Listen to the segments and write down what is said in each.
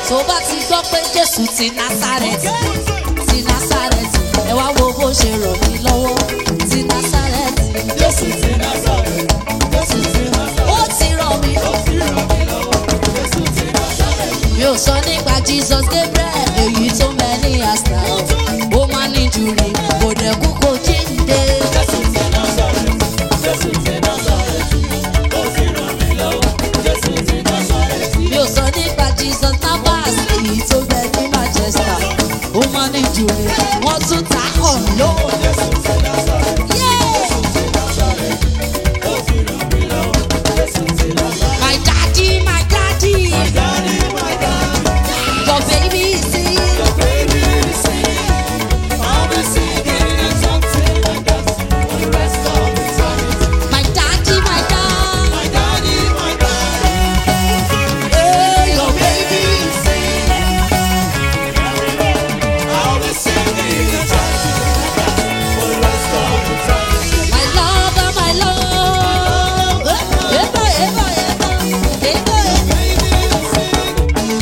tó bá ti gbọ́ pé jésù ti násàrẹ́tì ti násàrẹ́tì ẹ wá wo bó ṣe ràn mí lọ́wọ́ ti násàrẹ́tì Jésù ti Násárẹ́tì, Jésù ti Násárẹ́tì, ó ti ràn mí ó fi ràn mí lọ́wọ́. Jésù ti Násárẹ́tì, mi ò sọ nípa jesus gabriel èyí tó mẹ́ni àṣà ó máa ní jùlọ kò dẹ̀ kú kò jíǹde. Jésù ti Násárẹ́tì, Jésù ti Násárẹ́tì, ó fi ràn mí lọ́wọ́. Jésù ti Násárẹ́tì, mi ò sọ nípa jesus navas èyí tó bẹ ní manchester ó máa ní jùlọ wọ́n tún ta ọ̀ lóò. Jésù ti Násárẹ́tì, ó fi ràn mí lọ́wọ́. Jésù ti Násárẹ́tì. my daddy my daddy Daddy, my daddy, your baby is here. your baby is singing. I'll be singing and dancing and dancing for the rest of eternity. my daddy my daddy. My daddy, my daddy, hey, your baby is singing. I'll be singing and dancing and dancing for the rest of eternity. My lover, my love. Eba, eba, eba, eba. Baby is singing.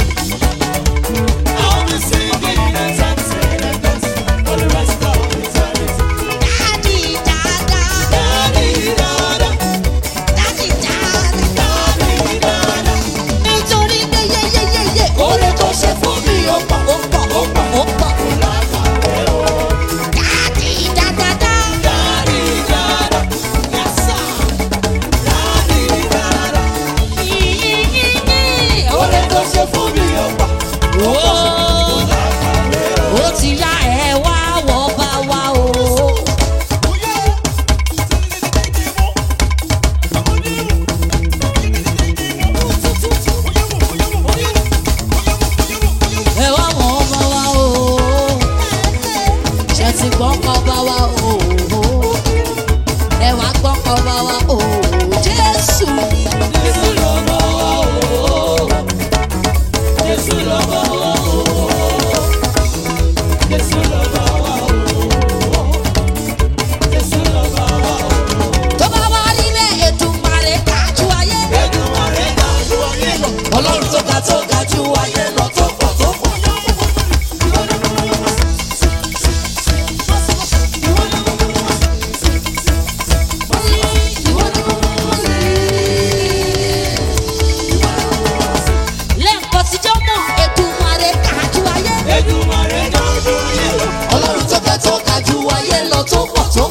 I'll be singing and dancing and dancing for the rest of eternity. Daddy, dada, Daddy, dada, daddy, dada. daddy, dada. Nítorí pé yé yé yé yé. Oore tó ṣe fún mi ó pọ̀, Ó pọ̀, ó pọ̀, ó pọ̀. lákàwé o. Daddy, dada, dada. Daddy, dada, yes sir. Daddy, dada. Yí, yí, yí, yí. Oore tó ṣe fún mi ó pọ̀, Ó, lákàwé o. ó ti yá ẹ wá wọ́ bá wá o. Ẹ wá wọ́ bá wá o. Ṣé ti gbọ́ kọ́ bá wá o? Ẹ wá gbọ́ kọ́ bá wá o. Jésù. Jésù lọ́mọ wa o. Jésù lọ́mọ wa o. Jésù lọ́mọ wa o. Jésù lọ́mọ wa o. tó bá wá rí bẹ́ẹ̀ Èdùmàrè kájú ayé. Èdùmàrè ga ju ayé lọ. Ọlọ́run tó ga tó ga ju ayé lọ tó pọ̀ tó pọ̀. lẹ́ẹ̀kan tíjọ́ mọ̀ Èdùmàrè kájú ayé. Èdùmàrè ga ju ayé lọ. Ọlọ́run tó ga tó ga ju ayé lọ tó pọ̀ tó